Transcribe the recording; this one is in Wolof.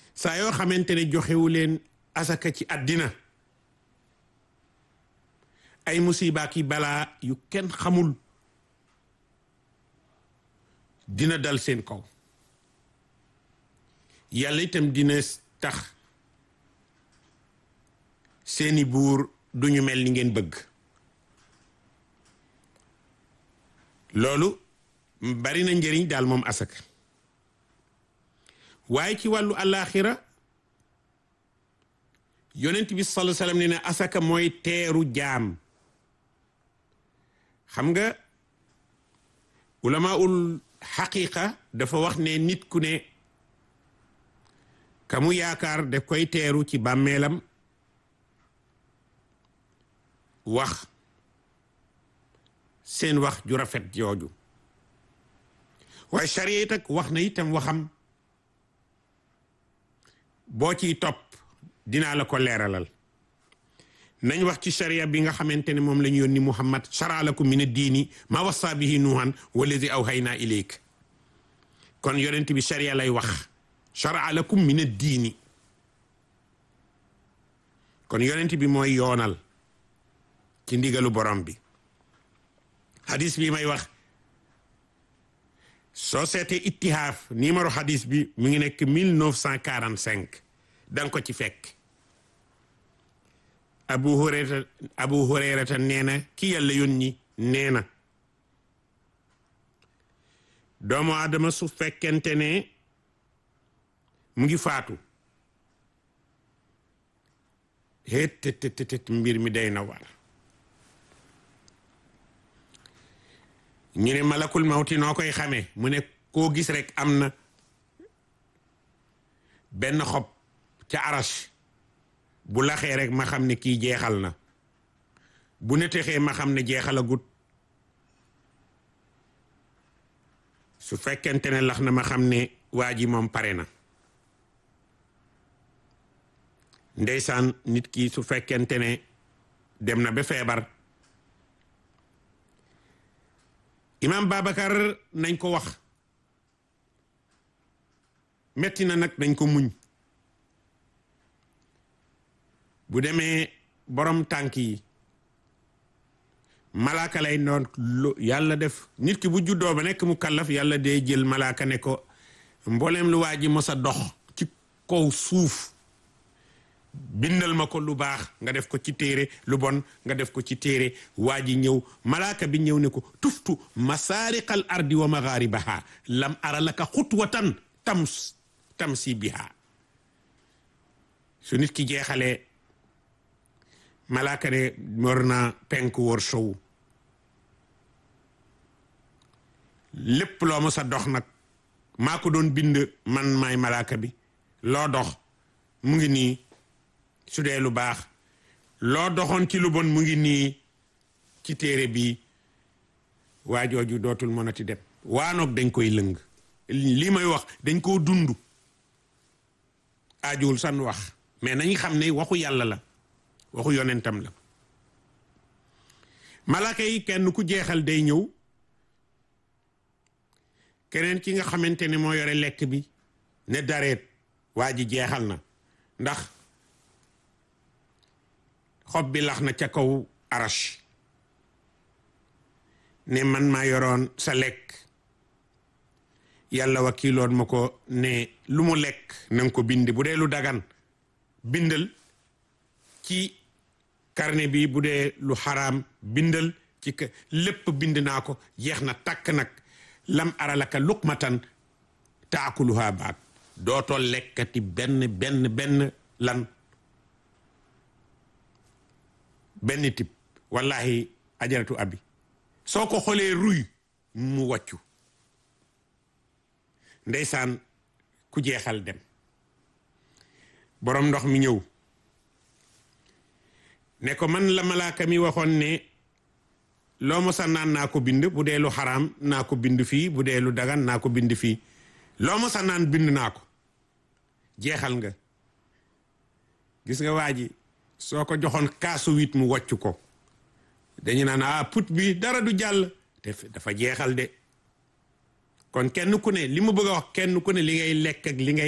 saa yoo xamante ne joxewu leen asaka ci àddina ay musiba ki balaa yu kenn xamul dina dal seen kaw yàlla itam dina tax seeni buur duñu mel ni ngeen bëgg loolu bari na njëriñ daal moom asaka waaye ci wàllu àllaaxira yonent bi sallallahu alayhi wasallam ne ne asaka mooy teeru jaam xam nga ulamaul xaqiqa dafa wax ne nit ku ne ka mu yaakaar daf koy teeru ci bàmmeelam wax seen wax ju rafet jooju waaye charia it ak wax na itam waxam boo ciy topp dinaa la ko leeralal nañ wax ci charia bi nga xamante ne moom la ñu yónni muhammad shara lakum min ad-diini ma wassa bihi nuuhan wallazi awhayna ilayk kon yonent bi charia lay wax shara lakum min ad-diini kon yonent bi mooy yoonal ci ndigalu borom bi hadis bi may wax soo seetee ittihaaf numéro hadis bi mu ngi nekk 1945 danga ko ci fekk abu hurayrata abu hurayrata nee na ki yàlla yónni nee na doomu aadama su fekkente ne mu ngi faatu het tet mbir mi day na war ñu ne malakul mawti noo koy xamee mu ne koo gis rek am na benn xob ca arash bu laxee rek ma xam ne kii jeexal na bu netexee ma xam ne jeexalagut su fekkente ne lax na ma xam ne waa ji moom pare na ndeysaan nit ki su fekkente ne dem na ba feebar imam Babacar nañ ko wax metti na nag nañ ko muñ bu demee borom tànk yi malaaka lay noon yàlla def nit ki bu juddoo ba nekk mu kallaf yàlla day jël malaaka ne ko mbooleem lu waa ji mos a dox ci kaw suuf bindal ma ko lu baax nga def ko ci téere lu bon nga def ko ci téere waa ji ñëw malaaka bi ñëw ne ko tuftu masaariqal ardi wa magharibaha lam ara laka xutwatan tams tamsi biha su nit ki jeexalee malaaka ne war na penk wër sow lépp loo ma sa dox nag maa ko doon bind man maay malaaka bi loo dox mu ngi nii su dee lu baax loo doxoon ci lu bon mu ngi nii ci téere bi waa jooju dootul mënati dem waanoog dañ koy lëng lii may wax dañ koo dund aajuwul san wax mais nañ xam ne waxu yàlla la waxu yonentam la malaaka yi kenn ku jeexal day ñëw keneen ki nga xamante ne moo yore lekk bi ne dareet waa ji jeexal na ndax xob bi lax na ca kaw arash ne man maa yoroon sa lekk yàlla wakiiloon ma ko ne lu mu lekk nanga ko bind bu dee lu dagan bindal ci carnet bi bu dee lu xaraam bindal ci lépp bind naa ko jeex na takk nag lam aralaka luqmatan taakuluha baat dootoo lekkati benn benn benn lan benn tip wallahi ajaratu abi soo ko xoolee ruy mu wàccu ndeysaan ku jeexal dem boroom ndox mi ñëw ne ko man la malaaka mi waxoon ne loo mosa naan naa ko bind bu dee lu xaraam naa ko bind fii bu dee lu dagan naa ko bind fii loo mosa naan bind naa ko jeexal nga gis nga waa ji soo ko joxoon kaasu wit mu wàcc ko dañu naan ah put bi dara du jàll te dafa jeexal de kon kenn ku ne li mu bëgg a wax kenn ku ne li ngay lekk ak li ngay